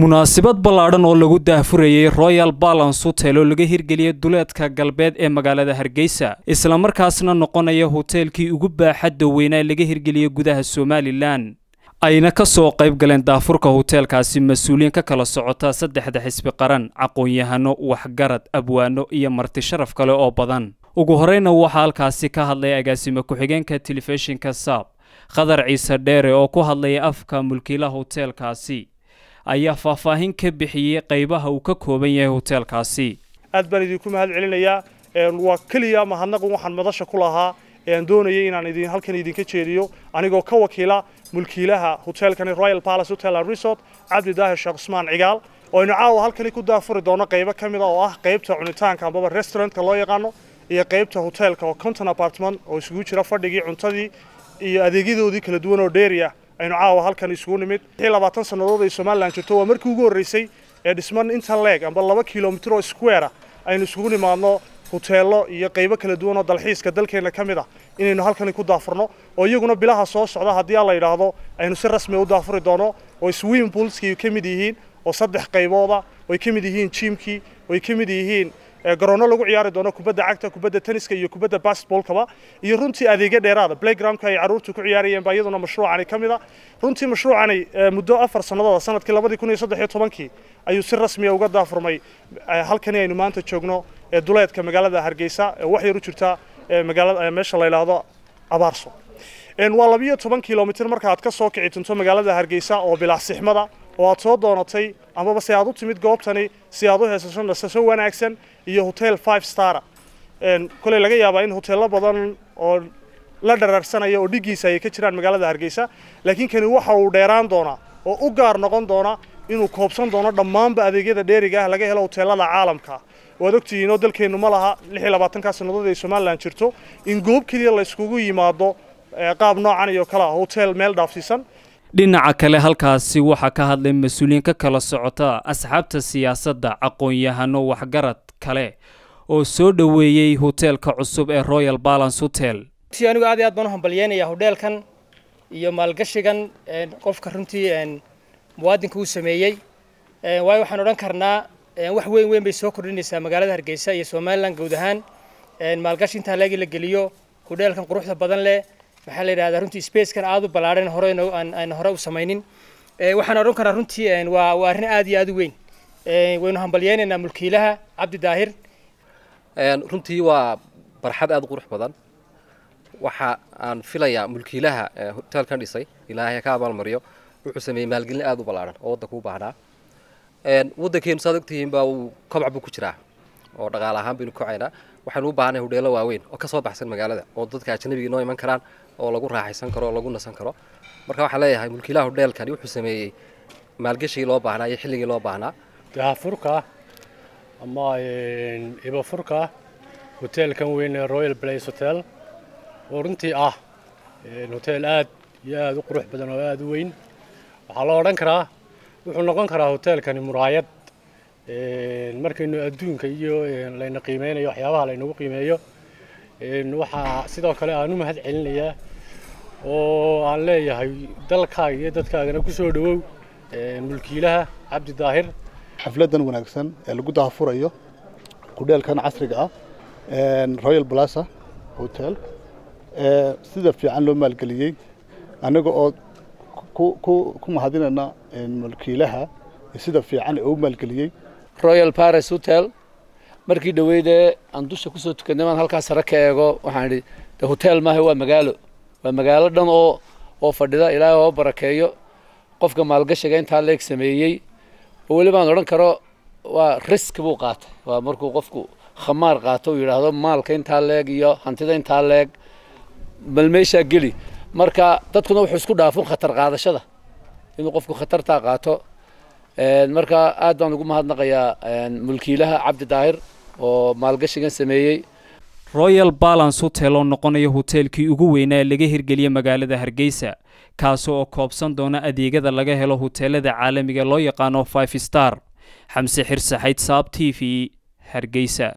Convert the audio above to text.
munaasabad ballaadhan oo lagu daahfurayey royal balance hotel oo laga hirgeliyey duleedka galbeed ee magaalada hargeysa islamarkaasna noqonaya hoteelkii ugu baaxadda weynaa laga hirgeliyey gudaha somalilan ayna ka soo qayb galeen daafurka hoteelkaasi mas-uuliyiin ka kala socota saddexda xisbi qaran caqoon-yahano waxgarad abwaano iyo marti sharaf kale oo badan ugu horeyna waxaa halkaasi ka hadlaya agaasime ku-xigeenka telefishinka saab khadar ciise dheere oo ku hadlaya afka mulkiilaha hoteelkaasi ayaa faahfaahin ka bixiyey qaybaha uu ka kooban yahay hoteelkaasi aad baan idinku mahad celinayaa waa keliya mahadnaqun waxaan madasha ku lahaa aan doonayay inaan idin halkan idinka jeediyo anigoo ka wakiila mulkiilaha hoteelkani royal palace hotel and resort cabdi daahir sheekh cusmaan cigaal oo aynu caawa halkani ku daafuri doono qaybo ka mid a oo ah qaybta cunitaanka amaba restaurantka loo yaqaano iyo qaybta hoteelka oo conton apartment oo isugu jira fadhigii cuntadii iyo adeegyadoodii kala duwan oo dheeri ah aynu caawa halkan isugu nimid labaatan sannadood ay somalilan jirto waa markii ugu horreysay ee dhisman inta leeg amba laba kilomitir oo square ah aynu isugu nimaadno hoteello iyo qaybo kala duwan oo dalxiiska dalkeenna ka mid ah inaynu halkani ku daafurno oo iyaguna bilaha soo socda haddii aan la yidhaahdo aynu si rasmi u daafuri doono oo swim poolskii ka mid yihiin oo saddex qaybooda oo ay ka mid yihiin jimkii oo ay ka mid yihiin garoonno lagu ciyaari doono kubadda cagta kubadda tenniska iyo kubadda basketballkaba iyo runtii adeegyo dheeraada playgroundka ay carruurtu ku ciyaarayeen baa iyaduna mashruucani ka mid a runtii mashruucani muddo afar sannadood sanadkii labadii kun iyo saddex iyo tobankii ayuu si rasmiya uga daafurmay halkani aynu maanta joogno ee duleedka magaalada hargeysa ee wax yar u jirta magaalada meesha la yidhaahdo abaarso waa labiyo toban kilomitir marka aad ka soo kici tunto magaalada hargeysa oo bilaasixmada oo aad soo doonatay amaba se aad u timid goobtani si aad u heesasho nasasho wanaagsan iyo hotel five star koley laga yaabaa in hoteello badan oo la dharaarsanaya oo dhigiisa ay ka jiraan magaalada hargeysa laakiin kani waxa uu dheeraan doonaa oo u gaar noqon doona inuu koobsan doono dhammaanba adeegyada dheeriga ah laga helo hoteelada caalamka waad ogtihiin oo dalkeennu ma laha lix iyo labaatankaa sannadood ay somalilan jirto in goob keliya la yskugu yimaado qaab noocan iyo kale ah hotel meel dhaafsiisan dhinaca kale halkaasi waxaa ka hadlay mas-uuliyiin ka kala socota asxaabta siyaasadda aqoon-yahano waxgarad kale oo soo dhoweeyey hoteelka cusub ee royal balance hotel runtii anigu aad iyo aad baan u hambalyeynaya hodheelkan iyo maalgashigan qofka runtii muwaadinka uu sameeyey waayo waxaan odhan karnaa wax weyn weyn bay soo kordhinaysaa magaalada hargeysa iyo somalilan guud ahaan maalgashi intaa leegi la geliyo hodheelkan quruxda badan leh maxaa la yidhahdaa runtii spacekan aad u ballaadhan hore aan hore u samaynin waxaan odhan karaa runtii waa waa arrin aad iyo aad u weyn waynu hambalyeynaynaa mulkiilaha cabdi daahir runtii waa barxad aad u qurux badan waxa aan filayaa mulkiilaha hoteelkan dhisay ilaahay ka abaalmariyo wuxuu sameeyey maalgelin aad u ballaadhan oo waddanka u baahnaa waddankeenu saad ogtihiin baa uu kobac buu ku jiraa oo dhaqaale ahaan baynu kocaynaa waxaynu u baahnay hodheello waaweyn oo ka soo baxsan magaalada oo dadka ajnabiga noo iman karaan oo lagu raaxaysan karo oo lagu nasan karo marka waxaan leeyahay mulkiilaha hodheelkani wuxuu sameeyey maalgeshigii loo baahnaa iyo xilligii loo baahnaa daafurka ama ibafurka hoteelkan weyn ee royal place hotel oo runtii ah hoteel aad iyo aad u qurux badan oo aad u weyn waxaa la odhan karaa wuxuu noqon karaa hoteelkani muraayad markaynu adduunka iyo layna qiimeynayo waxyaabaha laynagu qiimeeyo waxaa sidoo kale aan u mahad celinayaa oo aan leeyahay dalkaaga iyo dadkaagana ku soo dhowow mulkiilaha cabdi daahir xafladan wanaagsan ee lagu daafurayo kudheelkan casriga ah royal plaza hotel sida fiican loo maalgeliyey anaga oo ku mahadinayna mulkiilaha sida fiican ee u maalgeliyey royal paris hotel markii dhoweydee aan dusha kusoo tukanay maan halkaas sare ka eego waxaan idhi de hotel maaha waa magaalo waa magaalo dhan oo oo fadhida ilaahay oo barakeeyo qofka maalgashiga intaa leeg sameeyey oo weli baan odhan karo waa risk buu qaatay waa markuu qofku khamaar qaato uu yidhaahdo maalka intaa leeg iyo hantida intaa leeg bal meeshaa geli marka dadkuna wuxuu isku dhaafun khatar qaadashada inuu qofku khatartaa qaato marka aad baan ugu mahadnaqayaa mulkiilaha cabdi daahir oo maalgashigan sameeyey royal balance hotel oo noqonaya hoteelkii ugu weynaa ee laga hirgeliyey magaalada hargeysa kaasi oo koobsan doona adeegyada laga helo hoteelada caalamiga loo yaqaano five star xamse xirsaxayd saab t v hargeysa